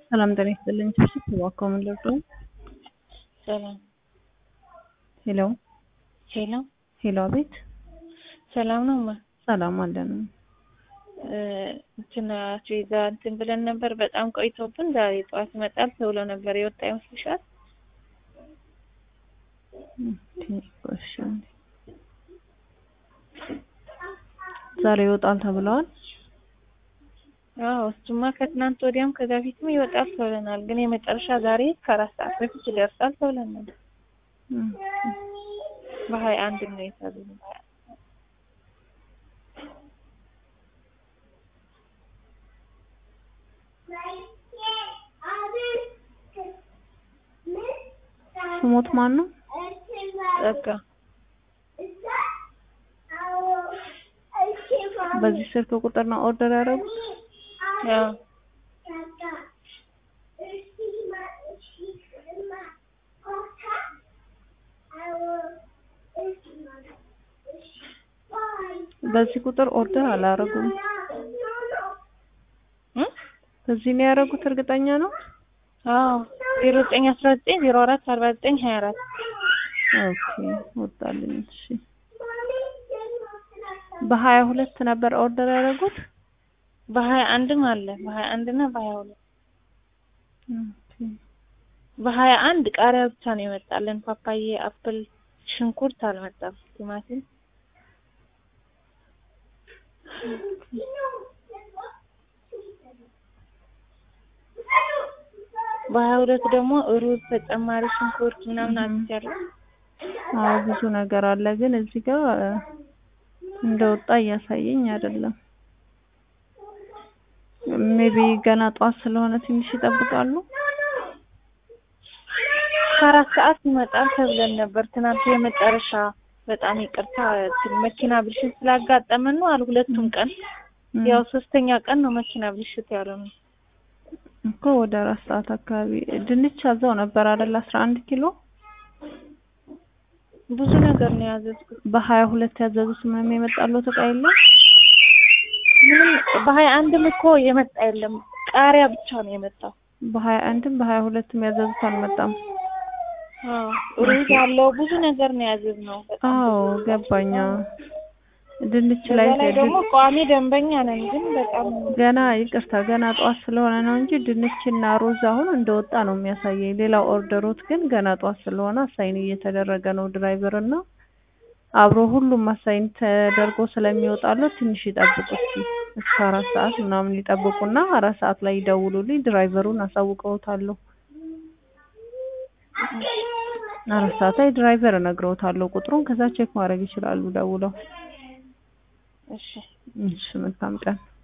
ሰላም ጤና ይስጥልኝ። ስብስብ ተባከው ምን ልርዱ? ሰላም ሄሎ ሄሎ፣ ሄሎ፣ አቤት። ሰላም ነው ማ ሰላም አለን። እንትን አስቤዛ እንትን ብለን ነበር። በጣም ቆይቶብን ዛሬ ጠዋት ይመጣል ተብሎ ነበር። የወጣ ይመስልሻል? እሺ፣ ዛሬ ይወጣል ተብለዋል። አዎ እሱማ ከትናንት ወዲያም ከዛ ፊትም ይወጣል ተብለናል። ግን የመጨረሻ ዛሬ ከአራት ሰዓት በፊት ይደርሳል ተብለን ነበር። በሀያ አንድ ነው የታዘዝነው። ስሞት ማን ነው? በቃ በዚህ ስልክ ቁጥር ነው ኦርደር ያደረጉት? ያው በዚህ ቁጥር ኦርደር አላደረጉም። በዚህ ነው ያደረጉት? እርግጠኛ ነው? አዎ ዜሮ ዘጠኝ አስራ ዘጠኝ ዜሮ አራት አርባ ዘጠኝ ሀያ አራት ኦኬ ወጣልኝ። እሺ በሀያ ሁለት ነበር ኦርደር ያደረጉት? በሀያ አንድም አለ በሀያ አንድ እና በሀያ ሁለት ኦኬ በሀያ አንድ ቃሪያ ብቻ ነው የመጣልን። ፓፓዬ፣ አፕል፣ ሽንኩርት አልመጣም። ቲማቲም በሀያ ሁለት ደግሞ ሩዝ ተጨማሪ ሽንኩርት ምናምን አምጥቻለሁ። አዎ ብዙ ነገር አለ፣ ግን እዚህ ጋር እንደወጣ እያሳየኝ አይደለም። ሜቢ ገና ጧት ስለሆነ ትንሽ ይጠብቃሉ። ከአራት ሰዓት ይመጣል ተብለን ነበር ትናንት የመጨረሻ። በጣም ይቅርታ መኪና ብልሽት ስላጋጠመን ነው አሉ። ሁለቱም ቀን ያው ሶስተኛ ቀን ነው መኪና ብልሽት ያለው ነው እኮ ወደ አራት ሰዓት አካባቢ ድንች አዘው ነበር አይደል? አስራ አንድ ኪሎ ብዙ ነገር ነው ያዘዝኩት። በሀያ ሁለት ያዘዙት ምንም የመጣለት እቃ የለም። ምንም በሀያ አንድም እኮ የመጣ የለም ቃሪያ ብቻ ነው የመጣው። በሀያ አንድም በሀያ ሁለትም ያዘዙት አልመጣም። አዎ ሩዝ ያለው ብዙ ነገር ነው ያዘዝነው። በጣም አዎ ገባኛ። ድንች ላይ በዛ ላይ ደግሞ ቋሚ ደንበኛ ነን፣ ግን በጣም ገና ይቅርታ ገና ጠዋት ስለሆነ ነው እንጂ ድንችና ሩዝ አሁን እንደወጣ ነው የሚያሳየኝ። ሌላው ኦርደሮት ግን ገና ጠዋት ስለሆነ አሳይን እየተደረገ ነው። ድራይቨር እና አብሮ ሁሉም አሳይን ተደርጎ ስለሚወጣለት ትንሽ ይጠብቁ እስኪ እስከ አራት ሰዓት ምናምን ይጠብቁና አራት ሰዓት ላይ ይደውሉልኝ። ድራይቨሩን አሳውቀውታለሁ። አራት ሰዓት ላይ ድራይቨር እነግረውታለሁ ቁጥሩን። ከዛ ቼክ ማድረግ ይችላሉ ደውለው። እሺ እሺ መልካም ቀን።